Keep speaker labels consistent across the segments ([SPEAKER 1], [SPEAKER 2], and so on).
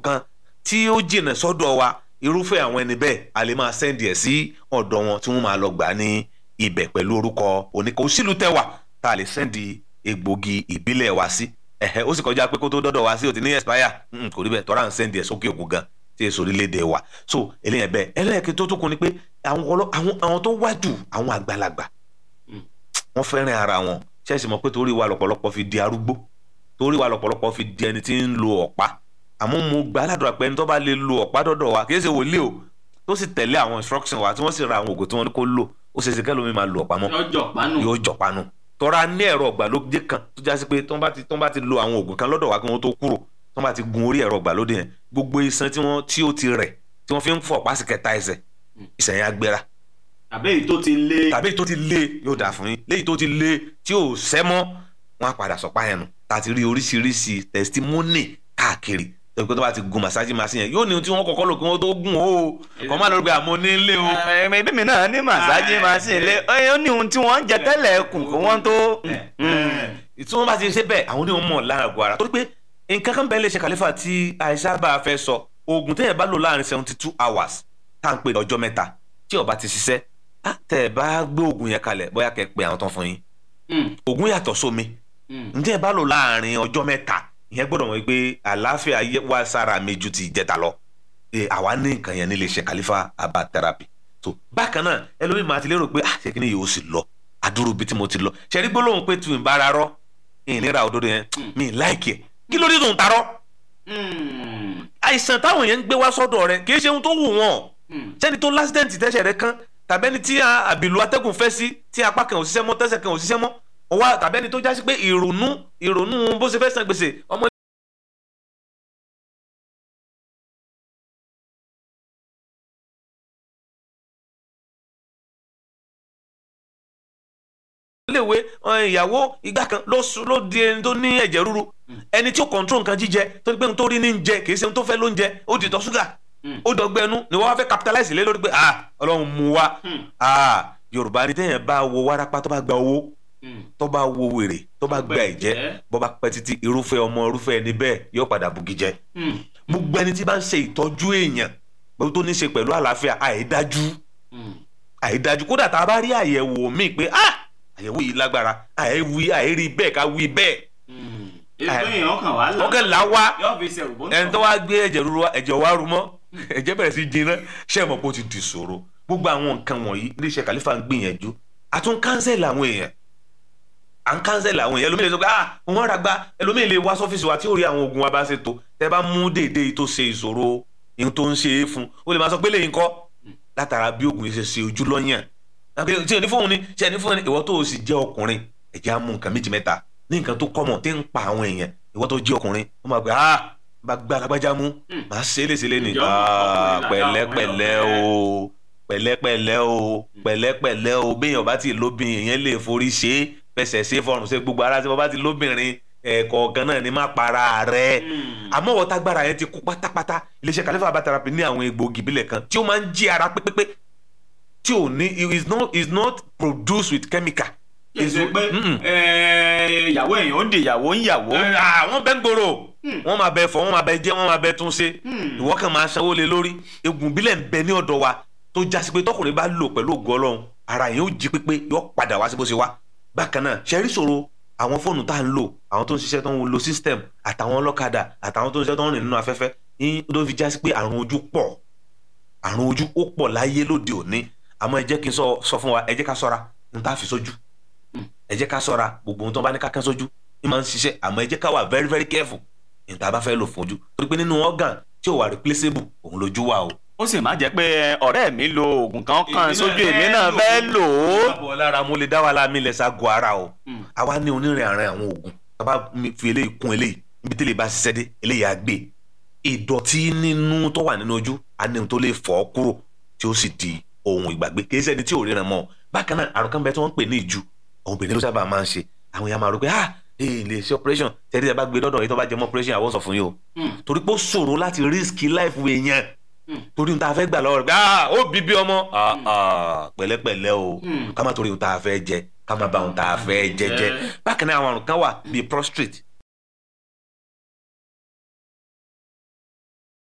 [SPEAKER 1] kan tí ó jìnà sọ́dọ̀ wa irúfẹ́ àwọn ẹni bẹ́ẹ̀ a lè máa sẹ́ndì ẹ̀ sí ọ̀dọ̀ wọn tí wọ́n máa lọ gbà ní ibẹ̀ pẹ̀lú orúkọ oníkà òsìlú tẹ́wà tá a lè sẹ́ndì egbògi ìbílẹ̀ wa sí ẹ̀hẹ́ ó sì kọjá pé kó tó dọ́dọ̀ wa sí òtí ní expire mm, kò rí bẹ́ẹ̀ tọ́ra ń sẹ́ndì ẹ̀ sókè òkun gan tí èso orílẹ̀-èdè wa so eléyẹn bẹ́ẹ̀ ẹlẹ́ẹ̀kẹ́ tó tó kún ni pé àwọn ọlọ́- àwọn àwọn tó wájú àwọn àgbàlagbà wọ́n fẹ́ràn ara wọn ṣẹ́ẹ̀sì mọ̀ pé torí wa lọ́pọ̀lọpọ̀ fi di arúgbó torí wa lọ́pọ̀lọpọ̀ fi di ẹni tí ń lo ọ̀pá àmọ́ mo gbà aládùúrà pé ẹni tó bá lè lo ọ̀pá dọ́dọ̀ wa kì í ṣe wòlíì o tó sì tẹ̀lé àwọn instruction wa tí wọ́n sì ra àwọn oògùn tí wọ́n ní kó lò ó ṣe é ṣe kẹ́lómi máa lo ọ̀pá mọ́
[SPEAKER 2] lọ́jọ́ pánù.
[SPEAKER 1] yóò jọ̀pánu tọ́ra ní ẹ̀rọ ọ̀gbàlódé kan tó já sí pé tó ń bá ti tó ń bá ti lo àwọn oògùn kan lọ́dọ̀ wa kí wọ́n tó kúrò tó ń bá ti gun orí ẹ̀rọ ọ̀gbàlódé yẹn gbogbo iṣan tí wọ́n tí ó ti rẹ̀ tí wọ́n fi ń fọ̀ pásì kẹta ẹsẹ̀ ìṣẹ̀ yẹn á gbéra
[SPEAKER 2] àbẹ́ èyí tó ti lé.
[SPEAKER 1] tàbí èyí tó ti lé yóò dà fún yín léyìí tó ti lé tí ò sẹ́ mọ́ wọ́n á padà sọ̀pá yẹn nù tá a ti rí oríṣiríṣi testimony káàkiri tẹ̀wé tó bá ti gun massage machine yẹn yóò ní ohun tí wọ́n kọ́kọ́ lò kí wọ́n tó gùn o kọ́ máa lọ gbé àmọ́ nílé o.
[SPEAKER 3] ẹ̀ẹ́dẹ́gbẹ̀mí ibi mi náà ní màsáàjì machine lé ó ní ohun tí wọ́n ń jẹ tẹ́lẹ̀ kù kó wọ́n tó.
[SPEAKER 1] tí wọ́n bá ti ṣe bẹ́ẹ̀ àwọn onímọ̀ mọ̀ lára àgọ́ ara torí pé nǹkan kan bẹ́ẹ̀ lè ṣe kàlífà tí àìsà bá a fẹ́ sọ oògùn téèyàn bá lò láàrin seventy two hours tá à ń pè ní ọjọ́ mẹ́ta tí ó bá ti ṣiṣẹ́ á tẹ̀ ẹ̀ bá gbé oògùn yẹn kalẹ̀ bóyá kẹ́ ẹ pe àwọn tán fún yín oògùn yàtọ̀ sómi ǹjẹ́ ẹ bá lò láàrin ọjọ́ mẹ́ta ìyẹn gbọ́dọ̀ wọ́n pé àlàáfíà yẹ wá sára mi ju ti ìjẹta lọ Ẹ, àwa ní nǹkan yẹn nílé iṣẹ́ kàlífà herbal therapy so bákan náà ẹlòmíì máa ti lérò pé ah ṣé kí ni yóò sì lọ àdúró bíi tí mo ti lọ ṣẹ́rí gbólóhùn pé tu ìbára rọ ìnira òdodo yẹn mi láìkì ẹ̀ kí ló dé tó ń tarọ́ àìsàn táwọn yẹn ń gbé wá sọ́dọ̀ rẹ kì í ṣe ohun tó wù wọ́n sẹ́ni tó lásìdẹ́ǹtì tẹ́sẹ̀ rẹ kán tàbẹ́ni tí a- àbìlú atẹ́gùn fẹ́ sí tí apá kan ò ṣiṣẹ́ mọ́ tẹ́sẹ̀ kan ò ṣiṣẹ́ mọ́ ọwọ́ tàbẹ́ni tó jásí pé ìrònú ìrònú bó ṣe fẹ́ san gbèsè ọmọ iléèwé ọ̀hún, ìyàwó ìgbà kan ló sùn- ló di ẹni tó ní ẹ̀jẹ̀ ríru ẹni tí ó kọ̀ǹtró nǹkan jíjẹ tó ní pé ohun tó rí ní ń jẹ kì í ṣe ohun tó fẹ́ ló ń jẹ ó di ìtọ̀ ṣúgà ó dọ̀gbẹ́ ẹnu ni wọ́n wá fẹ́ capitalize lé lórí pé ah ọlọ́run mú wa ah yorùbá ní téèyàn bá wo wárápá tó bá gba owó tó bá wo wèrè tó bá gba ẹ̀jẹ̀ bó bá pẹ́ títí irúfẹ́ ọmọ irúfẹ́ ẹni bẹ́ẹ̀ yóò padà bugi jẹ gbogbo ẹni tí bá ń ṣe ìtọ́jú èèyàn gbogbo tó ní ṣe pẹ̀lú àlàáfíà àìdájú àìdájú kódà tá a bá rí àyẹ̀wò míì pé ah àyẹ̀wò yìí lágbára àìwí àìrí bẹ́ẹ̀ ká wí bẹ́ẹ̀
[SPEAKER 2] ètò èèyàn kan wà
[SPEAKER 1] wọ́n kẹ́ là wá
[SPEAKER 2] yóò fi ṣẹ̀rù bó ń
[SPEAKER 1] ẹni tó wá gbé ẹ̀jẹ̀ rúru wá ẹ̀jẹ̀ wá rú mọ́ ẹ̀jẹ̀ bẹ̀rẹ̀ sí jiná ṣé ẹ mọ̀ pé ó ti di ìṣòro gbogbo àwọn nǹkan wọ̀nyí iléeṣẹ́ kàlífà ń gbìyànjú àtún kánsẹ̀lì àwọn èèyàn à ń kánsẹ̀lì àwọn èèyàn ẹlòmíì lè sọ pé ah wọ́n rà gba ẹlòmíì lè wá sọ́fíìsì wa tí ó rí àwọn oògùn wa bá ṣe tó tẹ́ bá mú déédéé tó ṣe ìṣòro ihun tó ń ṣe é fún ó lè máa sọ pé lẹ́yìn kọ́ látara bí oògùn yìí ṣe ṣe ojú lọ́yàn tí ò ní fóun ni ṣe ní fóun ni ìwọ tó o sì jẹ́ ọkùnrin ẹ̀jẹ̀ á mú nǹkan méjì mẹ́ta ní nǹkan tó kọ́mọ̀ tí ń pa àwọn èèyàn ìwọ tó jẹ́ ọkùnrin wọ́n máa gbé ah bá gbá alágbájá mú màá ṣe é léṣe léni
[SPEAKER 2] Ìjọba
[SPEAKER 1] ah
[SPEAKER 2] ọkùnrin làdá
[SPEAKER 1] pẹ̀lẹ́pẹ̀lẹ́ o pẹ̀lẹ́pẹ̀lẹ́ o pẹ̀lẹ́pẹ̀lẹ́ o béèyàn bá ti lóbìn èèyàn lè forí ṣe é fẹsẹ̀ ṣe é fọrùn ṣe gbogbo ara tí wọ́n bá ti lóbìnrin ẹ̀ẹ̀kọ̀ọ̀kan náà ni má para rẹ̀ àmọ́ wọ́n tágbára yẹn ti kú pátápátá iléeṣẹ́ kàlífà bá therapy ní àwọn egbòogi ìbílẹ̀ kan tí ó máa ń jí ara pépépé tí ò ní it is not is not produced with chemical.
[SPEAKER 2] kì í ṣe pé
[SPEAKER 1] Mm-mm.
[SPEAKER 2] eh, ìyàwó èèyàn ó
[SPEAKER 3] ó di ìyàwó ń yàwó.
[SPEAKER 1] Ẹ, àwọn bẹ́ẹ̀ ń gbòòrò wọ́n máa bẹ fọ wọ́n máa bẹ jẹ́ wọ́n máa bẹ tún ṣe
[SPEAKER 2] Hmm.
[SPEAKER 1] ìwọ kan máa sanwó lé lórí egun bílẹ̀ ń bẹ ní ọ̀dọ̀ wa tó jásí pé tọkùnrin bá lò pẹ̀lú ògo ọlọ́run ara yẹn ó jí pépé yóò padà wá sí bó ṣe wá bákan náà ṣẹ́rí ṣòro àwọn fóònù tá à ń lò àwọn tó ń ṣiṣẹ́ tó ń lo system àtàwọn ọlọ́kadà àtàwọn tó ń ṣiṣẹ́ tó ń rìn nínú afẹ́fẹ́ ní ló fi jásí pé àrùn ojú pọ̀ àrùn ojú ó pọ̀ láyé lóde òní àmọ́ ẹ jẹ́ kí n sọ sọ fún wa ẹ jẹ́ ká ṣọ́ra n tá a fi sójú ẹ jẹ́ ká ṣọ́ra gbogbo ohun tó bá ní ká kán sójú ní máa ń ṣiṣẹ́ àmọ́ ẹ jẹ́ ká wà very very careful ní tá a bá fẹ́ lò fún ojú torí pé nínú organ tí ò wà replaceable òun lójú wà o.
[SPEAKER 3] ó sì má jẹ́ pé ọ̀rẹ́ mi lo oògùn kan kan
[SPEAKER 2] Èmi náà
[SPEAKER 3] sójú
[SPEAKER 2] fẹ́
[SPEAKER 3] èmi náà
[SPEAKER 2] lò
[SPEAKER 3] fẹ́
[SPEAKER 2] ó.
[SPEAKER 3] lò ó.
[SPEAKER 1] bábọ̀ lára mo lè dá wa láàmì lẹ̀ ságọ́ ara o
[SPEAKER 2] Mm.
[SPEAKER 1] àwa ní onírìn àárín àwọn oògùn tá a bá mi fi eléyìí kún eléyìí níbi tí eléyìí bá ṣiṣẹ́ dé eléyìí á gbé ìdọ̀tí nínú tó wà nínú ojú á ní ohun tó lè fọ́ kúrò tí ó sì di ohun ìgbàgbé kì í ṣẹ́ni tí ò ríran mọ́ bákan náà àrùn kan bẹ tí wọ́n ń pè ní ìju àwọn obìnrin ló sábà máa ń ṣe àwọn èèyàn máa rò pé ah ee lè ṣe operation tẹ́lẹ̀ tí a bá gbé lọ́dọ̀ yìí tó bá jẹ́ mọ́ operation àwọn sọ fún yín o
[SPEAKER 2] Hmm.
[SPEAKER 1] torí pé ó ṣòro láti risk life èèyàn
[SPEAKER 2] Hmm.
[SPEAKER 1] torí ohun tá a fẹ́ gbà lọ́wọ́ rẹ̀ pé ah ó bí bí ọmọ ah ah pẹ̀lẹ́pẹ̀lẹ́ o
[SPEAKER 2] Hmm.
[SPEAKER 1] ká má torí ohun tá a fẹ́ jẹ ká má bà ohun tá a fẹ́ jẹ jẹ́ bákan náà àwọn àrùn kan wà bíi prostrate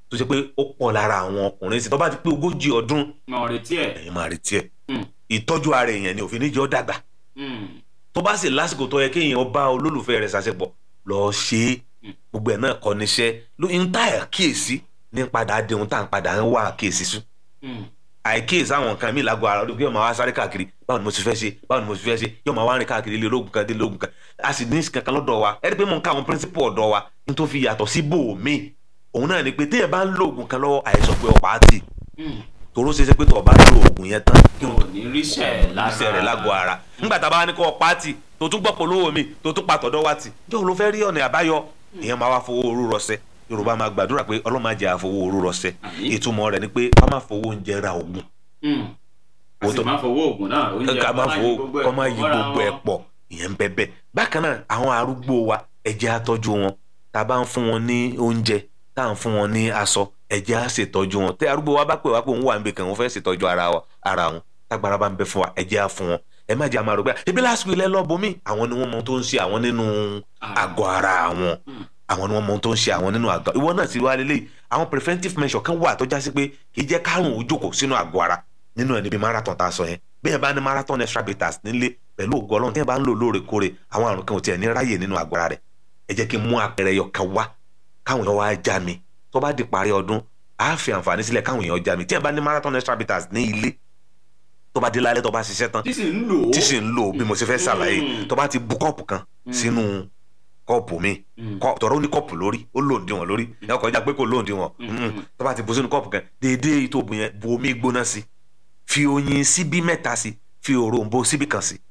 [SPEAKER 1] tó ṣe pé ó pọ̀ lára àwọn ọkùnrin sí tó bá ti pé ogójì ọdún
[SPEAKER 2] mọ̀ retí ẹ̀.
[SPEAKER 1] ẹ̀yin máa retí ẹ̀
[SPEAKER 2] Mm.
[SPEAKER 1] ìtọ́jú ara èèyàn ni òfin níjọ́ dàgbà
[SPEAKER 2] Mm.
[SPEAKER 1] tó bá sì lásìkò tó yẹ kéèyàn bá olólùfẹ́ rẹ̀ ṣàṣepọ̀ lọ ṣe é
[SPEAKER 2] Mm.
[SPEAKER 1] gbogbo ẹ̀ náà kọ́ níṣẹ́ ló ń tá àkíyèsí ní padà dé ohun tá à ń padà ń wá àkíyèsí sùn
[SPEAKER 2] Mm.
[SPEAKER 1] àìkíyèsí àwọn nǹkan mi lágbo ara ọdún yóò máa wá sáré káàkiri báwo ni mo ti fẹ́ ṣe báwo ni mo ti fẹ́ ṣe yóò máa wá rìn káàkiri ilé ológun kan dé ológun kan a sì ní kankan lọ́dọ̀ wa ẹ rí i pé mo ń ká àwọn píríncípù ọ̀dọ̀ wa ní tó fi yàtọ̀ sí bòmí òun náà ni pé téèyàn bá ń lo oògùn kan lọ́wọ́ àìsàn pé ọ̀pá á tì
[SPEAKER 2] Mm.
[SPEAKER 1] tòró ṣe é ṣe pé tó o bá lo oògùn yẹn tán kí n
[SPEAKER 2] kò ní ríṣẹ́ lára
[SPEAKER 1] iṣẹ́ rẹ̀ lágbo ara nígbà tá a bá ní kó o pàtì tó tún gbọ́ polówó mi tó tún pa tọ̀dọ̀ wa tì jọ́ ló fẹ́ rí ọ̀nà àbáyọ ìyẹn máa wá fowó orú rọṣẹ́ yorùbá máa gbàdúrà pé ọlọ́run máa jẹ́ àfowó orú rọṣẹ́
[SPEAKER 2] Àmín.
[SPEAKER 1] ìtumọ̀ rẹ̀ ni pé ká má fowó oúnjẹ ra oògùn
[SPEAKER 2] Mm. a
[SPEAKER 1] Wo
[SPEAKER 2] sì
[SPEAKER 1] tó-
[SPEAKER 2] máa fowó oògùn náà oúnjẹ
[SPEAKER 1] ká má
[SPEAKER 2] kọ́
[SPEAKER 1] fowó
[SPEAKER 2] gbogbo ẹ̀
[SPEAKER 1] kọ́ má yí
[SPEAKER 2] mọ́ra
[SPEAKER 1] gbogbo ẹ̀
[SPEAKER 2] wọn.
[SPEAKER 1] pọ̀ ìyẹn ń bẹ bẹ́ẹ̀ bákan náà àwọn arúgbó wa ẹ jẹ́ á tọ́jú wọn tá a bá ń fún wọn ní oúnjẹ tá à ń fún wọn ní aṣọ ẹ jẹ́ á ṣètọ́jú wọn tẹ arúgbó wa bá pè wá pé òun wà níbi kan òun fẹ́ ṣètọ́jú ara wa ara wọn tágbára bá ń bẹ fún wa ẹ jẹ́ á fún wọn ẹ má jẹ́ àmàrò pé ebi lásìkò ilẹ̀ lọ́bùnmí àwọn ni wọ́n mọ ohun tó ń ṣe àwọn nínú àgọ́ ara wọn
[SPEAKER 2] Mm.
[SPEAKER 1] àwọn ni wọ́n mọ ohun tó ń ṣe àwọn nínú àgọ́ ìwọ náà ti wá lélẹ̀ àwọn preventive measure kan wà tó já sí pé kì í jẹ́ kárùn ún jókòó sínú àgọ́ ara nínú ẹni bíi marathon tá a sọ yẹn bí ẹ bá ní marathon extra bitters nílé pẹ̀lú ògo ọlọ́run tí ẹ bá ń lò lóòrèkóòrè àwọn àrùn kan ò tiẹ̀ ní ráyè nínú àgọ́ ara rẹ̀ ẹ jẹ́ kí n mú àpẹẹrẹ yọ kan wá káwọn èèyàn wá já mi tó bá di parí ọdún á fi àǹfààní sílẹ̀ káwọn èèyàn já mi tí ẹ bá ní marathon extra bitters ní ilé tó bá dé lálẹ́ tó bá ṣiṣẹ́ tán
[SPEAKER 2] tí sì ń lò ó.
[SPEAKER 1] tí sì ń lò bí mo ṣe fẹ́ ṣàlàyé
[SPEAKER 2] Mm.
[SPEAKER 1] tó bá ti bu kọ́ọ̀pù kan
[SPEAKER 2] Mm.
[SPEAKER 1] sínú kọ́ọ̀pù mi
[SPEAKER 2] Mm.
[SPEAKER 1] kọ́ tọ̀rọ̀ ó ní kọ́ọ̀pù lórí ó lòǹdì wọn lórí ẹ kọjá pé kò lòǹdì wọn
[SPEAKER 2] Mm.
[SPEAKER 1] tó bá ti bu sínú kọ́ọ̀pù kan déédéé tó bu yẹn bu omi gbóná sí fi oyin síbí mẹ́ta sí fi òrombó síbí kan sí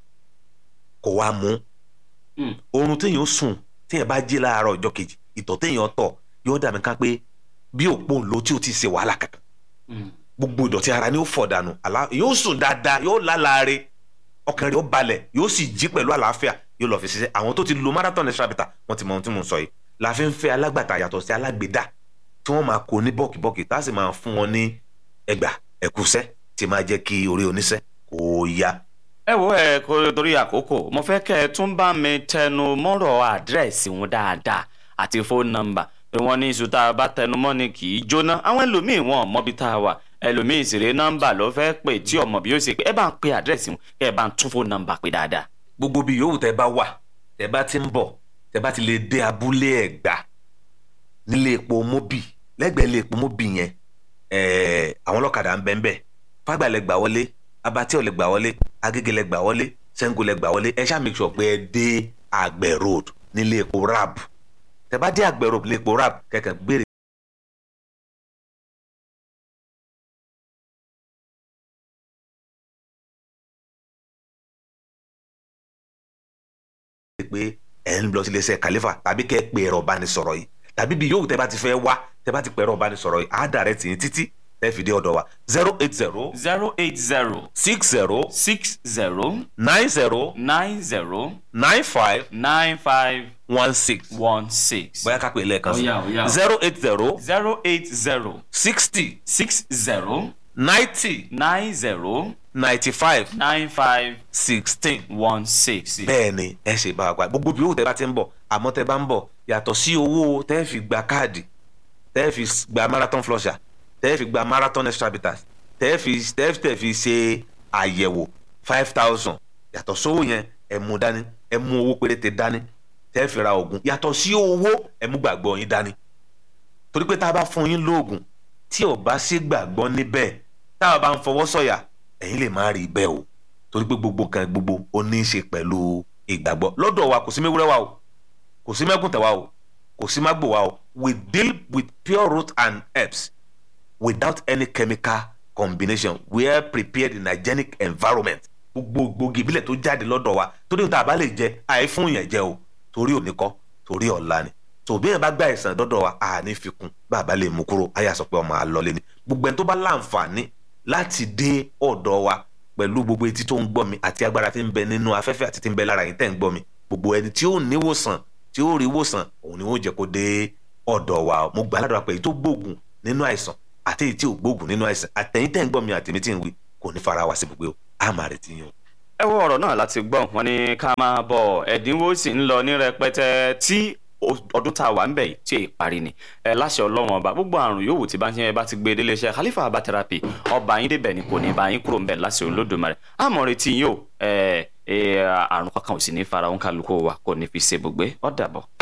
[SPEAKER 1] kò wá mú
[SPEAKER 2] Mm.
[SPEAKER 1] oorun téèyàn sùn téèyàn bá jí láàárọ̀ ọjọ́ kejì ìtọ̀ téèyàn tọ̀ yóò dàbí ká pé bí òpó ńlò tí ò ti ṣe wàhálà kankan
[SPEAKER 2] Mm.
[SPEAKER 1] gbogbo ìdọ̀tí ara ni ó fọ̀ dànù àlá yóò sùn dáadáa yóò lálàáre ọkàn rẹ̀ ó balẹ̀ yóò sì jí pẹ̀lú àlàáfíà yóò lọ fi ṣiṣẹ́ àwọn tó ti lo marathon extra bitter wọ́n ti mọ ohun tí mò ń sọ yìí la fi ń fẹ́ alágbàtà yàtọ̀ sí alágbèdá tí wọ́n máa kó ní bọ́ọ̀kì-bọ́ọ̀kì tá a sì máa fún wọn ní ẹgbà ẹ̀kúṣẹ́ tí máa jẹ́ kí orí oníṣẹ́ kó yá.
[SPEAKER 3] ẹ wo ẹ kó torí àkókò mo fẹ́ kẹ́ ẹ tún bá mi tẹnu mọ́rọ̀ àdírẹ́sì wọn dáadáa àti fóònù nọ́mbà pé wọ́n ní iṣu tá a bá tẹnu mọ́ ni kì í jóná àwọn ẹlòmíín wọn ò mọbi tá a wà ẹlòmíín sì rè nọ́mbà ló fẹ́ pè tí ọmọ bí ó ṣe pé ẹ bá ń pe àdírẹ́sì wọn kẹ́ ẹ bá ń tún fóònù nọ́mbà pé dáadáa.
[SPEAKER 1] gbogbo bí yòówù tẹ bá wà tẹ bá ti ń bọ̀ tẹ bá ti lè dé abúlé ẹ̀gbá nílé epo mobi lẹ́gbẹ̀ẹ́ ilé epo mobi yẹn ẹẹ àwọn ọlọ́kadà ń bẹ ń bẹ fágbà lẹ gbà wọlé abatí ò lè gbà wọlé agége lẹ gbà wọlé sẹ́ńgò lẹ gbà wọlé ẹ ṣáà make sure pé ẹ dé àgbẹ̀ road nílé epo rab tẹ bá dé àgbẹ̀ road nílé epo rab kẹ̀kẹ́ gbére. pé ẹ ń lọ sí iléeṣẹ́ kàlífà tàbí kẹ́ ẹ pe ẹ̀rọ ìbánisọ̀rọ̀ yìí tàbí bí yòówù tẹ́ bá ti fẹ́ wá tẹ́ bá ti pe ẹ̀rọ ìbánisọ̀rọ̀ yìí á dàrẹ́ tì í títí tẹ́ fi dé ọ̀dọ̀ wa zero eight zero
[SPEAKER 3] zero eight zero
[SPEAKER 1] six zero
[SPEAKER 3] six zero
[SPEAKER 1] nine zero
[SPEAKER 3] nine zero
[SPEAKER 1] nine five
[SPEAKER 3] nine five
[SPEAKER 1] one six
[SPEAKER 3] one six
[SPEAKER 1] bóyá ká pè é lẹ́ẹ̀kan sí
[SPEAKER 2] Ó yá, ó yá.
[SPEAKER 1] zero eight zero
[SPEAKER 3] zero eight zero
[SPEAKER 1] sixty
[SPEAKER 3] six zero
[SPEAKER 1] ninety
[SPEAKER 3] nine zero
[SPEAKER 1] ninety five
[SPEAKER 3] nine five
[SPEAKER 1] sixteen
[SPEAKER 3] one six.
[SPEAKER 1] bẹ́ẹ̀ ni ẹ ṣe bá wa gba gbogbo bí owó tẹ́ bá ti ń bọ̀ àmọ́ tẹ́ bá ń bọ̀ yàtọ̀ sí owó tẹ́ fi gba káàdì tẹ́ fi gba marathon flusher tẹ́ fi gba marathon extra bitters tẹ́ fi tẹ́ fi tẹ́ fi ṣe àyẹ̀wò five thousand yàtọ̀ sówó yẹn ẹ mú dání ẹ mú owó péréte dání tẹ́ fi ra oògùn yàtọ̀ sí owó ẹ mú gbàgbọ́ yín dání torí pé tá a bá fún yín lóògùn tí ò bá sí gbàgbọ́ níbẹ̀ tá a bá ń fọwọ́ sọ̀yà ẹ̀yin lè má rí bẹ́ẹ̀ o torí pé gbogbo nǹkan gbogbo ó ní í ṣe pẹ̀lú ìgbàgbọ́ lọ́dọ̀ wa kò sí mẹ́wúrẹ́ wa o kò sí mẹ́kùntẹ̀ wa o kò sí mágbò wa o we deal with pure root and herbs without any chemical combination we are prepared in hygienic environment gbogbo gbòógì ìbílẹ̀ tó jáde lọ́dọ̀ wa torí ohun tá a bá lè jẹ àìfún yẹn jẹ o torí òní kọ́ torí ọ̀la ni tòbí yẹn bá gba ìsàn dọ́dọ̀ wa a ní fi kún bàbá lè mú kúrò ayé àsọ pé ọmọ àlọ́lé ni gbogbo ẹni tó bá láǹfààní láti dé ọ̀dọ̀ wa pẹ̀lú gbogbo etí tó ń gbọ́ mi àti agbára tí ń bẹ nínú afẹ́fẹ́ àti tí ń bẹ lára yìí tẹ̀ ń gbọ́ mi gbogbo ẹni tí ó níwòsàn tí ó rí wòsàn òun ni wọ́n jẹ́ kó dé ọ̀dọ̀ wa mo gbà ládùúrà pé èyí tó gbóògùn nínú àìsàn àti èyí tí ò gbóògùn nínú àìsàn àtẹ̀yìn tẹ̀ ń gbọ́ mi àtẹ̀mí tí ń wí kò ní fara wa sí gbogbo a máa retí yín o.
[SPEAKER 3] ẹ wo ọ̀rọ̀ náà láti gbọ́ wọn ní ká máa bọ̀ ẹ̀dínwó sì ń lọ ní rẹpẹtẹ tí o- ọdún tá a wà ń bẹ̀ yìí tí èyí parí ni ẹ láṣẹ ọlọ́run ọba gbogbo àrùn yòówù tí bá ń ṣe ẹ bá ti gbé délé iṣẹ́ Khalifa Herbal Therapy ọba yín débẹ̀ ni kò ní bá yín kúrò ń bẹ̀ láṣẹ olódùmarè àmọ́ retí yín o ẹ ẹ àrùn kankan ò sì ní fara òun kálukú wa kò ní fi ṣe bùgbé ó dàbọ̀.